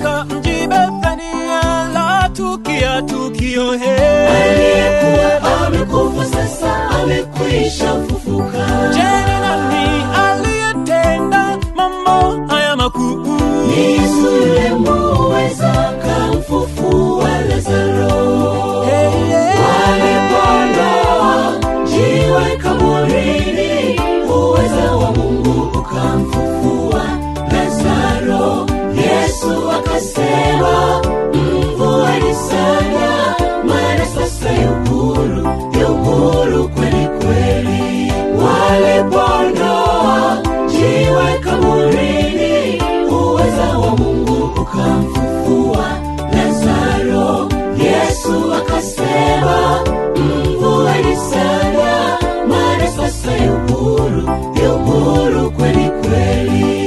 katika mji Bethania latukia tukio he aliyekuwa amekufa sasa amekwisha fufuka Je, ni nani aliyetenda mambo haya makuu? ni yesu yule muweza kamfufua lazaro Hey, yeah. walipondoa jiwe kaburini uweza wa mungu ukamfufua lazaro yesu akasema mvua ilisanya mara sasa yuhuru yuhuru kweli kweli walipondoa jiwe kaburini uweza wa mungu ukamfufua lazaro yesu akasema mvua ilisanya mara sasa yuhuru yuhuru kweli kweli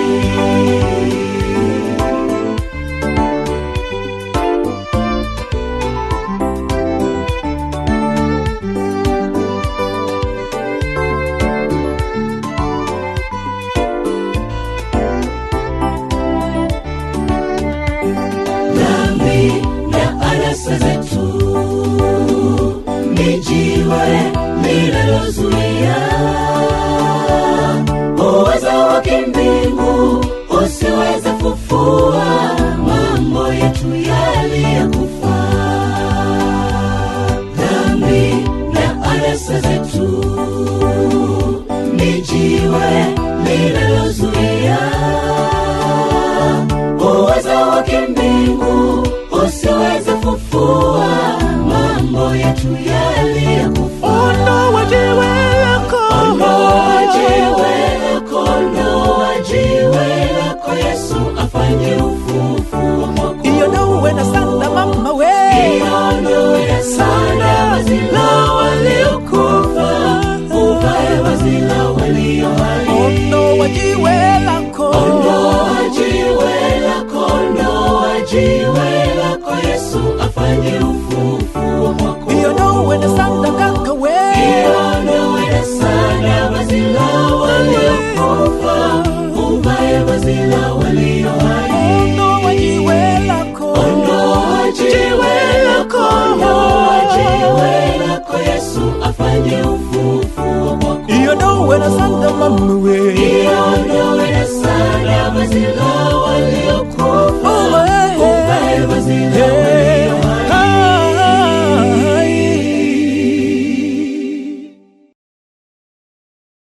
dhambi na anasa zetu ni jiwe linalozuia uwezo wa kimbingu usiweze fufua mambo yetu yaliyokufa dhambi na anasa zetu ni jiwe linalozuia uwezo wa kimbingu usiweze fufua mambo yetu yaliyokufa Ondoa jiwe lako. ondoa jiwe lako ondoa jiwe lako yesu afanye ufufuo mwako Iondoe na sanda mama we. iondoe sana vazi la waliokufa uvae vazi la walio hai Ondoa jiwe lako. ondoa jiwe lako ondoa jiwe lako yesu afanye ufufuo